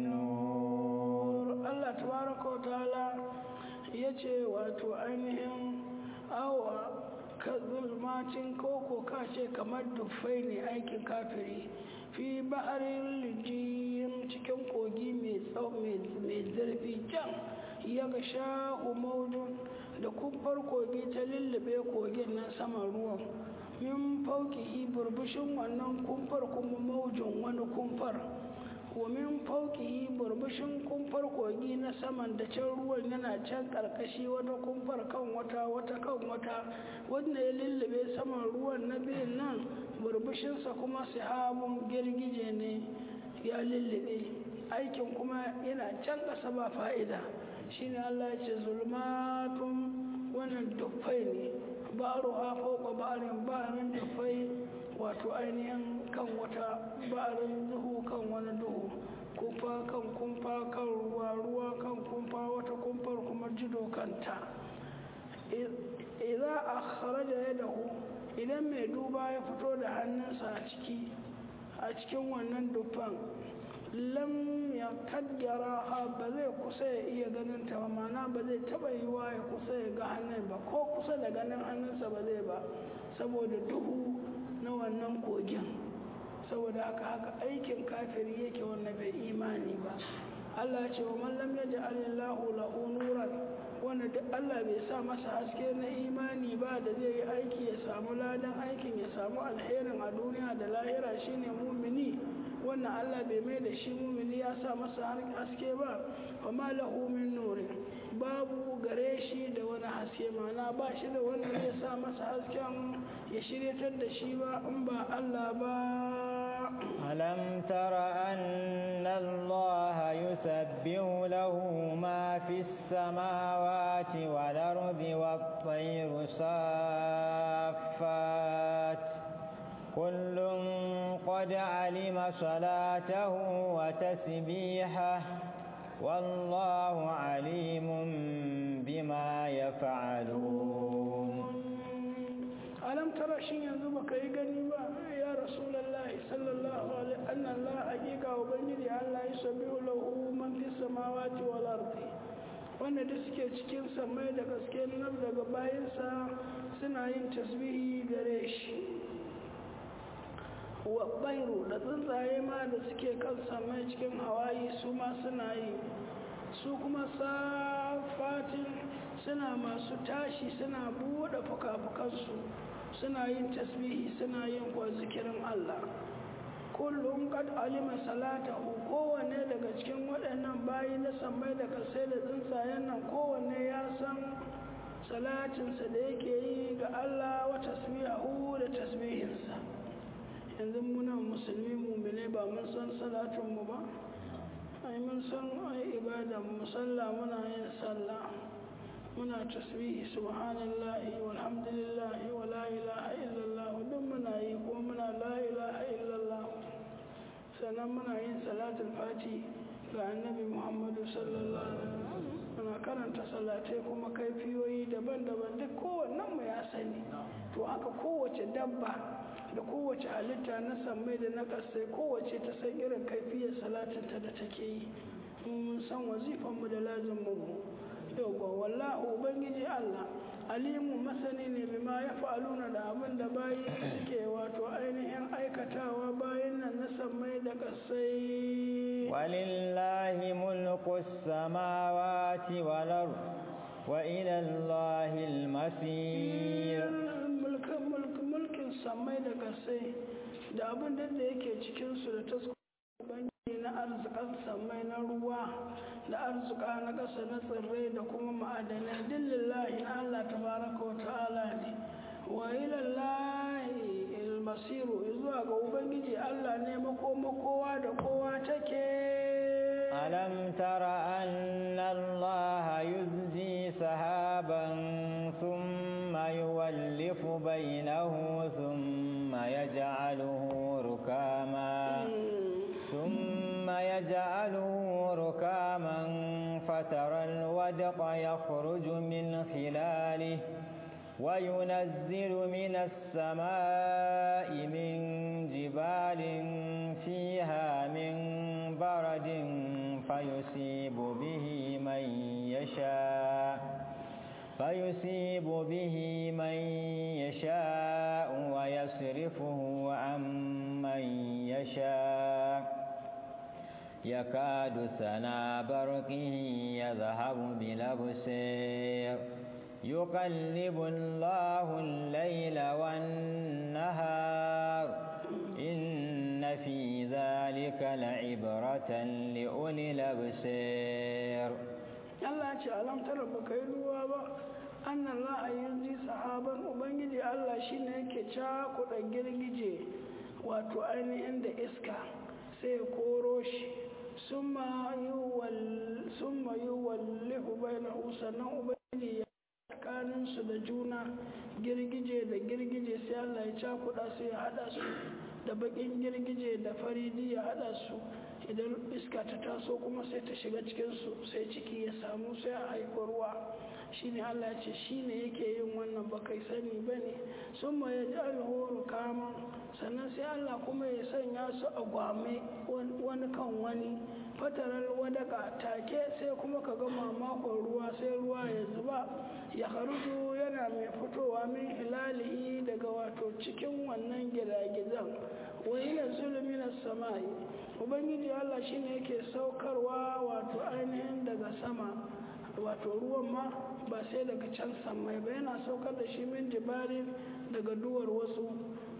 نور Allah tabaraka wa ta'ala ya ce wato ainihin awa ka zulmacin koko ka ce kamar dufai ne aikin kafiri fi ba'arin lijiyin cikin kogi mai zurfi can ya ga sha'u maudun da kumfar kogi ta lullube kogin nan saman ruwan min fauki burbushin wannan kumfar kuma maujin wani kumfar min fauki burbushin kumfar kogi na saman da can ruwan yana can karkashi wata kumfar kan wata wata kan wata wanda ya lullube saman ruwan na biyun nan burbushinsa kuma sihabun girgije ne ya lullube aikin kuma yana can ƙasa ba fa'ida shine Allah ya ce zulmatun wannan dufai ne baro ha fauka barin barin dufai wato ainihin kan wata barin duhu kan wani duhu kumfa kan kumfa kan ruwa ruwa kan kumfa wata kumfar kuma jido kanta idan a kharaja ya dahu idan mai duba ya fito da hannunsa a ciki a cikin wannan dufan lam ya kaddara ha ba zai kusa ya iya ganin ta ba mana ba zai taba yiwa ya kusa ya ga hannun ba ko kusa da ganin hannunsa ba zai ba saboda duhu na wannan kogin saboda haka haka aikin kafiri yake wannan bai imani ba Allah ce wa man lam yaj'al Allahu lahu nuran wanda duk Allah bai sa masa haske na imani ba da zai yi aiki ya samu ladan aikin ya samu alherin a duniya da lahira shine mumini wannan Allah bai mai da shi mumini ya sa masa haske ba fa ma lahu min nurin babu gare shi da wani haske mana ba shi da wanda zai sa masa hasken ya shiryatar da shi ba in ba Allah ba ألم تر أن الله يسبح له ما في السماوات والأرض والطير صافات كل قد علم صلاته وتسبيحه والله عليم بما يفعلون ألم ترى شيء ينزل كي غني يا رسول الله صلى الله عليه أن الله حقيقة وبنجي الله يسبح له من في السماوات والأرض wanda da suke cikin samai da gaske nan daga bayansa suna yin tasbihi gare shi wa bairu da tsuntsaye ma da suke kan samai cikin hawaii su ma suna yi su kuma safatin suna masu tashi suna buɗe fuka-fukansu suna yin tasbihi suna yin kwa zikirin Allah kullum kad alima salatahu kowanne daga cikin waɗannan bayi na sammai da kasai da tsuntsayen nan kowanne ya san salatinsa da yake yi ga Allah wa tasbihu da tasbihinsa yanzu muna musulmi mumine ba mun san salatinmu ba ai mun san ai ibada mu sallah muna yin sallah muna tasbihi subhanallahi walhamdulillahi wa la ilaha illallah duk muna yi ko muna la ilaha illallah sannan muna yin salatul fati ga annabi muhammadu sallallahu alaihi wasallam muna karanta salatai kuma kaifiyoyi daban-daban duk kowannen mu ya sani to haka kowace dabba da kowace halitta na sammai da na ƙasai kowace ta san irin kaifiyar salatinta da take yi mun san wazifanmu da lazimin mu yauwa wallahu ubangiji allah alimu masani ne bima ya fa'aluna da abin da bayi suke wato ainihin aikatawa bayan nan na sammai da ƙasai walillahi mulku samawati wal ard wa ila allahi al-masir mulkin sammai da ƙasai da abin da yake cikin su da tasko ubangiji na arzikan sammai na ruwa da arzika na ƙasa na tsirrai da kuma ma'adanai dillillahi na Allah tabaraka wa ta'ala ne wa ilallahi ilmasiru zuwa ga ubangiji Allah ne makoma kowa da kowa take alam tara anna Allah yuzji sahaban thumma yuwallifu bainahu thumma yaj'aluhu rukama ثم يجعله ركاما فترى الودق يخرج من خلاله وينزل من السماء من جبال فيها من برد فيصيب به من يشاء فيصيب به من يشاء ويصرفه عن من يشاء يكاد سنا برقه يذهب بالأبصير يقلب الله الليل والنهار إن في ذلك لعبرة لأولي الأبصير Allah ce alam tara ba kai ruwa ba annan la a yanzu sahaban ubangiji Allah shine yake cakuɗa girgije wato ainihin da iska sai ya koro shi summa yi wallihu bainahu sannan ubangiji ya tsakanin su da juna girgije da girgije sai Allah ya cakuɗa su ya haɗa su da baƙin girgije da faridi ya haɗa su idan iska ta taso kuma sai ta shiga cikinsu sai ciki ya samu sai a haifi ruwa shine Allah ce shine yake yin wannan ba kai sani ba ne sun ma ya ji alhoro kama sannan sai Allah kuma ya sanya su a gwame wani kan wani fatarar wadaka take sai kuma ka gama makon ruwa sai ruwa ya zuba ya haruju yana mai fitowa min hilalihi daga wato cikin wannan gidagizan wani na zuluminar sama'i ubangiji allah shine yake saukarwa wato ainihin daga sama wato ruwan ma ba sai daga can samai ba yana saukar da shi min jibalin daga duwar wasu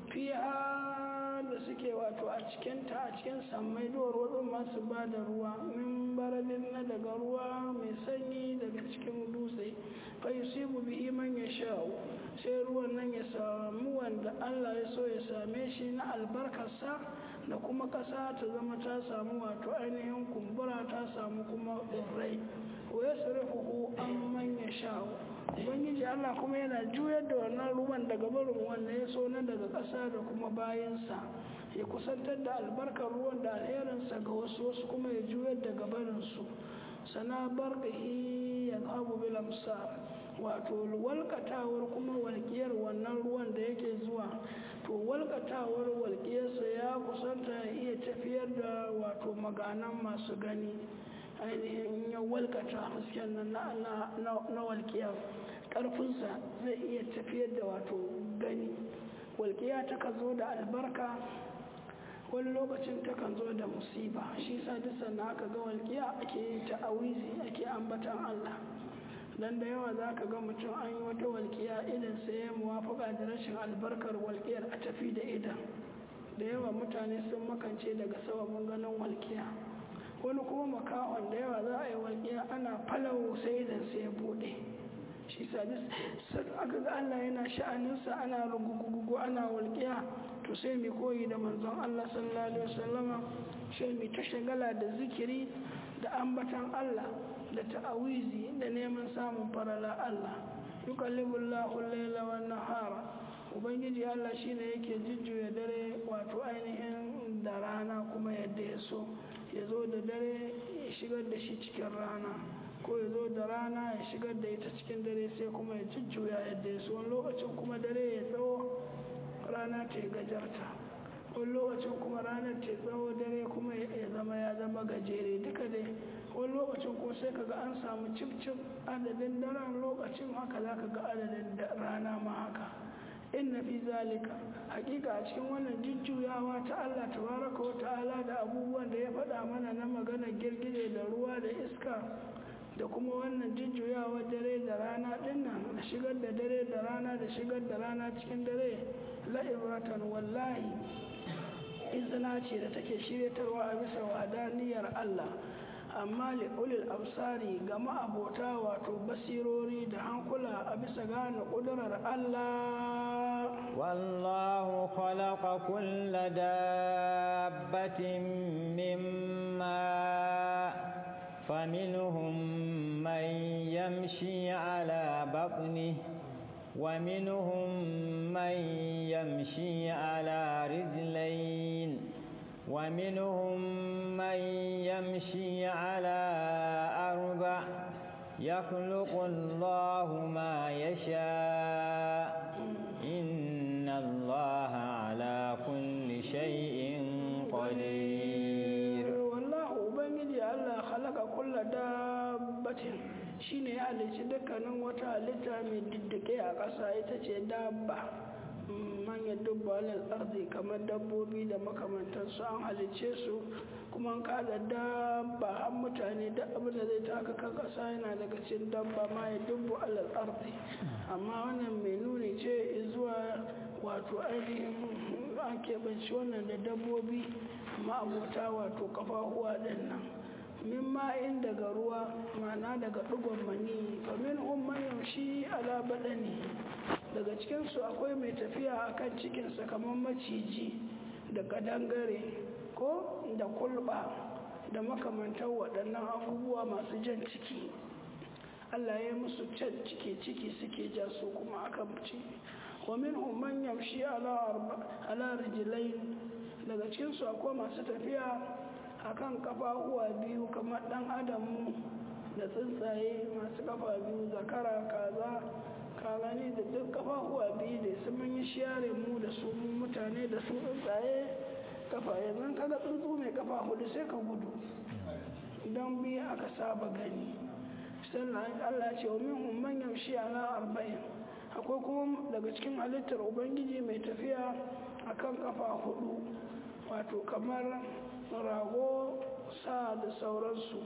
fiya da suke wato a cikinta a cikin sammai duwar wasu masu ba da ruwa min baradin na daga ruwa mai sanyi daga cikin dutse fa yusibu bi iman ya sha'u sai ruwan nan ya samu wanda allah ya so ya same shi na albarkarsa da kuma ƙasa ta zama ta samu wato ainihin kumbura ta samu kuma ɗorai wa ya sarrafa an manya sha'u ubangiji allah kuma yana juyar da wannan ruwan daga barin wanda ya so na daga ƙasa da kuma bayansa ya kusantar da albarkar ruwan da alherinsa ga wasu wasu kuma ya juyar da gabarinsu sana barkahi ya zahabu bilamsa wato walkatawar kuma walƙiyar wannan ruwan da yake zuwa to walkatawar walƙiyarsa ya kusanta ya iya tafiyar da wato maganan masu gani ainihin ya walkata hasken nan na walƙiyar ƙarfinsa zai iya tafiyar da wato gani walƙiya ta zo da albarka wani lokacin takan zo da musiba shi sa duk sannan aka ga walƙiya ake yin ta'awizi ake ambatan Allah dan da yawa za ka ga mutum an yi wata walƙiya idan sai ya muwafaka da rashin albarkar walƙiyar a tafi da idan da yawa mutane sun makance daga sababin ganin walƙiya wani kuma makahon da yawa za a yi walƙiya ana falawo sai idan sai ya buɗe shi sa aka ga Allah yana sha'aninsa ana rugugugu ana walƙiya to sai mu koyi da manzon Allah sallallahu alaihi wasallama sai mu ta shagala da zikiri da ambatan Allah da ta'awizi da neman samun farala Allah yukallibullahu al-laila wan nahara ubangiji Allah shine yake jujjuya dare wato ainihin da rana kuma yadda ya so ya zo da dare ya shigar da shi cikin rana ko ya zo da rana ya shigar da ita cikin dare sai kuma ya jujjuya yadda ya so wani lokacin kuma dare ya tsawo rana ta yi gajarta wani lokacin kuma ranar ta tsawo dare kuma ya zama ya zama gajere duka dai wani lokacin ko sai kaga an samu cif adadin daren lokacin haka za ka ga adadin rana ma haka inna fi zalika hakika a cikin wannan jujjuyawa ta Allah tabaraka wa ta'ala da abubuwan da ya faɗa mana na maganar girgije da ruwa da iska da kuma wannan jujjuyawa dare da rana dinnan da shigar da dare da rana da shigar da rana cikin dare la'ibratan wallahi izina ce da take shiryatarwa a bisa wadaniyar Allah amma li'ulil absari ga ma'abota wato basirori da hankula a bisa gane ƙudurar Allah wallahu khalaqa kulla dabbatin mimma faminhum man yamshi ala batnihi ومنهم من يمشي على رجلين ومنهم من يمشي على أربع يخلق الله ما يشاء إن الله على كل شيء قدير والله بنجي الله خلق كل دابة shine ya halicci dukkanin wata halitta mai diddike a ƙasa ita ce dabba manyan dubba alal arzi kamar dabbobi da makamantansu an halicce su kuma an kada dabba har mutane da abin da zai taka kan ƙasa yana daga cikin dabba ma ya dubbu alal arzi amma wannan mai nuni ce zuwa wato ainihin an keɓanci wannan da dabbobi ma'abota wato kafafuwa ɗin nan min ma'in daga ruwa mana daga ɗigon mani famin umman yaushe ala baɗani daga cikinsu akwai mai tafiya a kan cikinsa kamar maciji da kadangare ko da kulba da makamantar waɗannan abubuwa masu jan ciki allah ya musu can ciki ciki suke ja su kuma aka ci wa min umman yamshi ala rijilai daga cikinsu akwai masu tafiya akan kafafuwa biyu kamar dan adamu da tsuntsaye masu kafa biyu zakara kaza kagani da duk kafafuwa biyu da su mun yi share mu da su mutane da su tsuntsaye kafa yanzu kaga tsuntsu mai kafa hudu sai ka gudu don biyu aka saba gani sannan allah ce wa min man yamshi ala arba'in akwai kuma daga cikin halittar ubangiji mai tafiya akan kafa hudu wato kamar rago sa da sauransu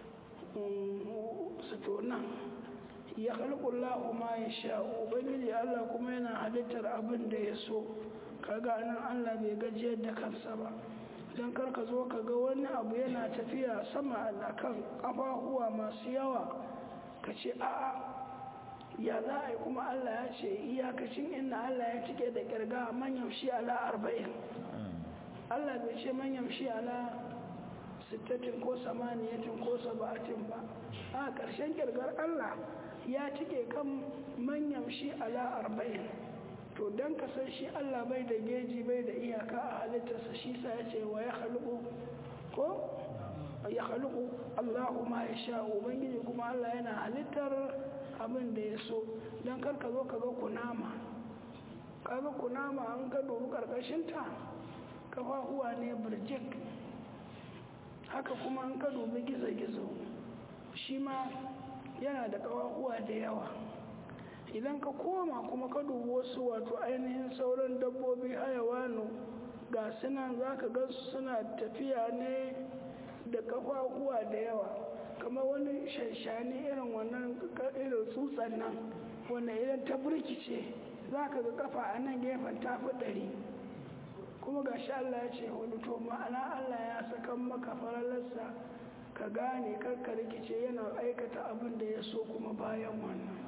su nan ya halkullahu ma ya sha ubangiji allah kuma yana halittar abin da ya so kaga nan allah bai gajiyar da kansa ba don karka zo ka ga wani abu yana tafiya sama a kan kafahuwa masu yawa ka ce a'a ya za a yi kuma allah ya ce iyakacin inda allah ya cike da kirga manyan shi ala arba'in Allah bai ce man yamshi ala sittatin ko samaniyatin ko saba'atin ba a ƙarshen kirgar Allah ya cike kan man yamshi ala arba'in to don ka san shi Allah bai da geji bai da iyaka a halittarsa shi sa ya ce wa ya haluku ko ya haluku Allahu ma ya sha ubangiji kuma Allah yana halittar abin da ya so don kar ka zo ka ga kunama kaga kunama an ka dubi karkashinta kafafuwa ne birjik haka kuma an ka dubi gizo-gizo shi ma yana da kafafuwa da yawa idan ka koma kuma ka dubi wasu wato ainihin sauran dabbobi hayawanu ga sunan za ka gansu suna tafiya ne da kafafuwa da yawa kamar wani shanshani irin wannan irin tsutsan nan wanda idan ta burkice za ka ga kafa a nan gefen tafi ɗari kuma ga shi Allah ya ce wani to ma'ana Allah ya sakan maka faralarsa ka gane karka rikice yana aikata abin da ya so kuma bayan wannan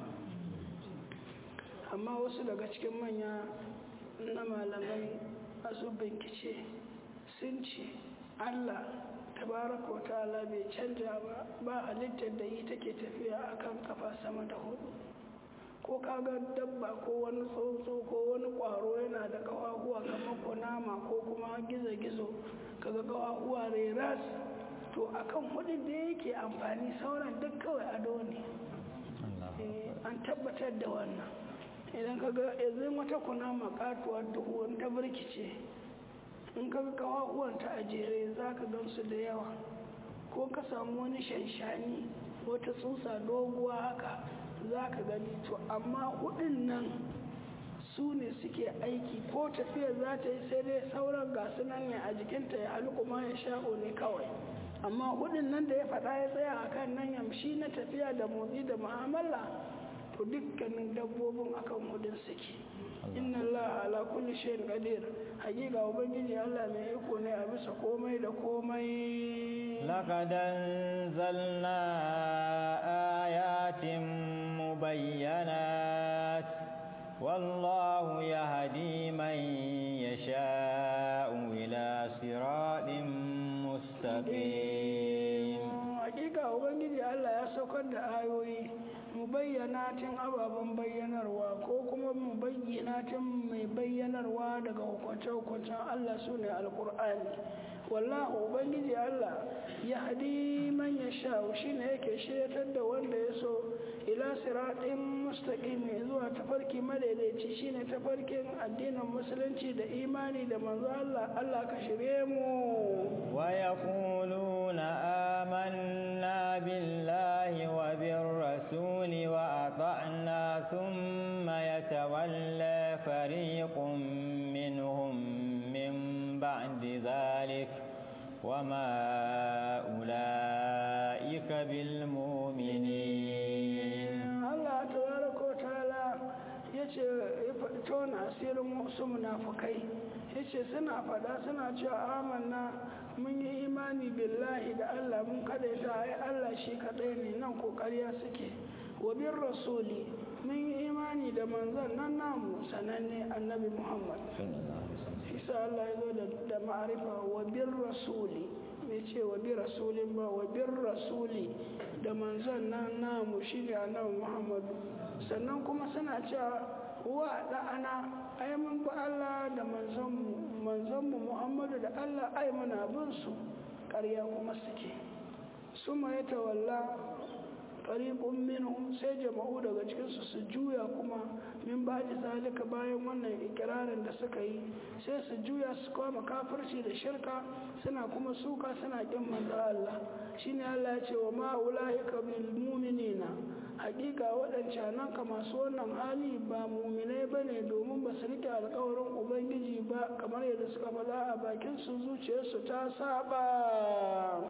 amma wasu daga cikin manya na malamai masu bincike sun ce Allah tabaraka wa ta'ala bai canja ba ba halittar da yi take tafiya akan kafa sama da hudu ko kaga dabba ko wani tsuntsu ko wani ƙwaro yana da ƙafafuwa kamar kunama ko kuma gizo-gizo kaga ƙafafuwa reras to akan hudun da yake amfani sauran duk kawai ado ne an tabbatar da wannan idan kaga yanzu wata kunama katuwar duhu ta birkice in kaga ƙafafuwanta a jere za ka gansu da yawa ko ka samu wani shanshani wata tsutsa doguwa haka za ka gani to amma hudun nan su ne suke aiki ko tafiya za ta yi sai dai sauran gasu nan ne a jikinta ya halu kuma ya sha'o ne kawai amma hudun nan da ya faɗa ya tsaya a kan nan yamshi na tafiya da motsi da mu'amala to dukkanin dabbobin akan hudun suke inna Allah ala kulli shay'in qadir hakika ubangiji Allah mai iko ne a bisa komai da komai laqad anzalna ayatin mubayyanat wallahu yahdi man yasha'u ila siratin mustaqim hakika ubangiji Allah ya saukar da ayoyi mubayyanatin ababen bayyanarwa ko kuma mubayyanatin mai bayyanarwa daga hukunce-hukuncen Allah su ne alkur'ani wallahu ubangiji Allah ya hadi man ya sha shi ne yake shiryatar da wanda ya so ila siratin mustaqimi zuwa tafarki madaidaici shine tafarkin addinin musulunci da imani da manzo Allah Allah ka shirye mu wa yaquluna amanna billahi wa bir rasuli wa ata'na thumma yatawalla fariqun minhum min ba'di dhalik وما أولئك بالمؤمنين Allah tabaraka wa ta'ala yace ya faɗi tona asirin wasu munafukai yace suna faɗa suna cewa amanna mun yi imani billahi da Allah mun kadaita ai Allah shi kadai ne nan kokariya suke wa bin rasuli mun yi imani da manzon nan namu sananne annabi Muhammad isa Allah ya zo da ma'arifa wa bin rasuli bai ce wa bi rasulin ba wa bin rasuli da manzon nan namu shi ne annabi muhammadu sannan kuma suna cewa wa da'ana ai mun bi Allah da manzonmu manzonmu muhammadu da Allah ai muna bin su ƙarya kuma suke su ma ya tawalla fariqun minhum sai jama'u daga cikinsu su juya kuma min ba'di zalika bayan wannan ikirarin da suka yi sai su juya su koma kafirci da shirka suna kuma suka suna kin manzo Allah shine Allah ya ce wa ma ulaika bil mu'minina hakika waɗancan nan ka masu wannan hali ba muminai ba ne domin ba su rike alkawarin ubangiji ba kamar yadda suka faɗa a bakin su zuciyarsu ta saba